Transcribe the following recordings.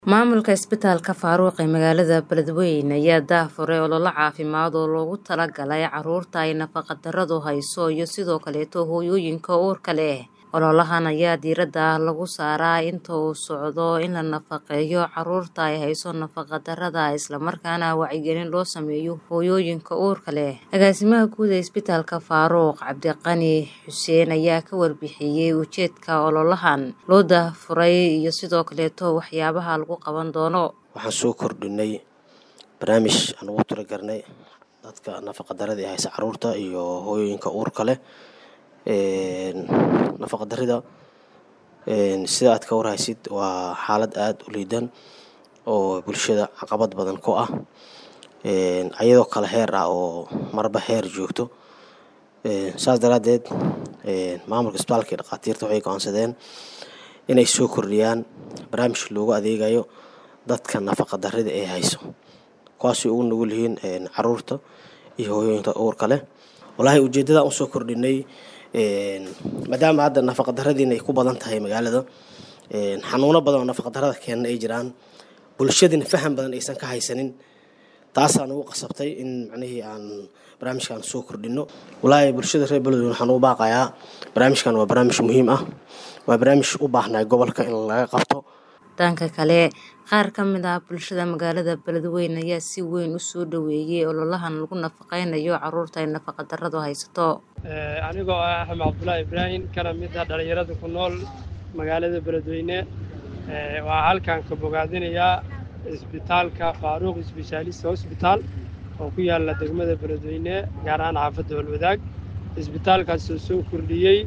Maamulka Isbitaalka Faaruq ee magaalada Beledweyne ayaa daahfuray olole caafimaad oo loogu talagalay carruurta ay nafaqo-darradu hayso iyo sidoo kaleeto hooyooyinka uurka leh. Ololahan ayaa diiradda lagu saaraa inta uu socdo in la nafaqeeyo carruurta ay hayso nafaqo-darrada isla markaana wacyigelin loo sameeyo hooyooyinka uurka leh. Agaasimaha guud ee Isbitaalka Faaruq Cabdiqani Xuseen ayaa ka warbixiyay ujeedka ololahan loo daahfuray iyo sidoo kaleeto waxyaabaha lagu qaban doono. Waxaan soo kordhinay barnaamij aan ugu talagalnay dadka nafaqa-darrada ay haysa carruurta iyo hooyooyinka uurka leh. Nafaqa-darrida sida aad ka warhaysid waa xaalad aad u liidan oo bulshada caqabad badan ku ah ayadoo kala heer ah oo marba heer joogto. Saas daraadeed maamulka isbitaalka iyo dhaqaatiirta waxay go'aansadeen inay soo kordhiyaan barnaamij loogu adeegayo dadka nafaqa-darrada ay hayso kuwaas oo ugu nugul yihiin carruurta iyo hooyooyinka uurka leh. Walahi ujeedada aan u soo kordhinay maadaama hadda nafaqa-darradiina ay ku badan tahay magaalada xanuuno badan oo nafaqa-darrada keena ay jiraan bulshadina faham badan aysan ka haysanin taasaan ugu qasabtay in macnihii aan barnaamijkan soo kordhino. Walahi bulshada reer Beledweyne waxaan ugu baaqayaa barnaamijkan waa barnaamij muhiim ah waa barnaamij u baahnaa gobolka in laga qabto. Dhanka kale qaar ka mid ah bulshada magaalada Beledweyne ayaa si weyn u soo dhaweeyay ololahan lagu nafaqeynayo carruurta ay nafaqa-darradu haysato. Anigoo ah Axmed Cabdullaahi Ibraahin kana mid ah dhalinyarada ku nool magaalada Beledweyne waxaan halkan ka bogaadinayaa isbitaalka Faaruq Specialist Hospital oo ku yaala degmada Beledweyne gaar ahaan xaafadda Holwadaag. Isbitaalkaas oo soo kordhiyey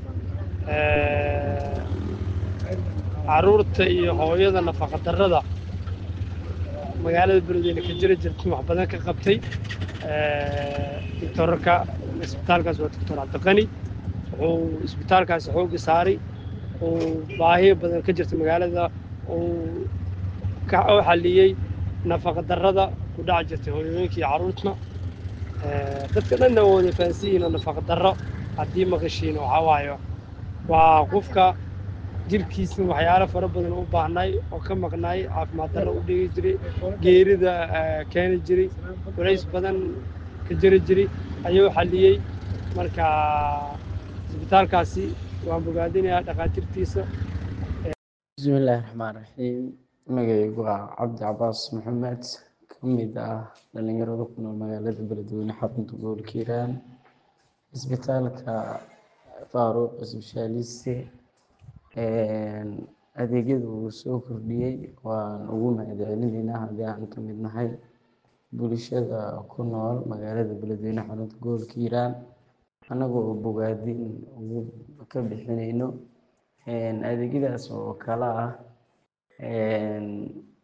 carruurta iyo hooyada nafaqa-darrada magaalada Beledweyne ka jira jirta wax badan ka qabtay. Doctorka isbitaalkaas waa Doctor Cabdiqani wuxuu isbitaalkaas xoogga saaray uu baahiyo badan ka jirta magaalada uu ka u xalliyey nafaqa-darrada ku dhac jirtay hooyooyinka iyo carruurta. Dadka dhanna waa wada fahansan yihiin oo nafaqa-darro haddii maqashiin waxaa waaye waa qofka jirkiisa waxyaalo fara badan u baahnay oo ka maqnaay caafimaad darro u dhigi jiray geerida keeni jiray culays badan ka jiri jiray ayuu xalliyey marka isbitaalkaasi waan bogaadinayaa dhaqaatiirtiisa bismillaahi raxmaan raxiim magacaygu waa cabdi cabaas maxamed ka mid ah dhalinyarada ku nool magaalada beledweyne xarunta gobolka hiiraan isbitaalka faaruq specialist adeegyada uu soo kordhiyey waan ugu mahadcelinaynaa haddii aan ka mid nahay bulshada ku nool magaalada beledweyne xarunta gobolka hiiraan annagoo bogaadin ugu ka bixinayno adeegyadaas oo kala ah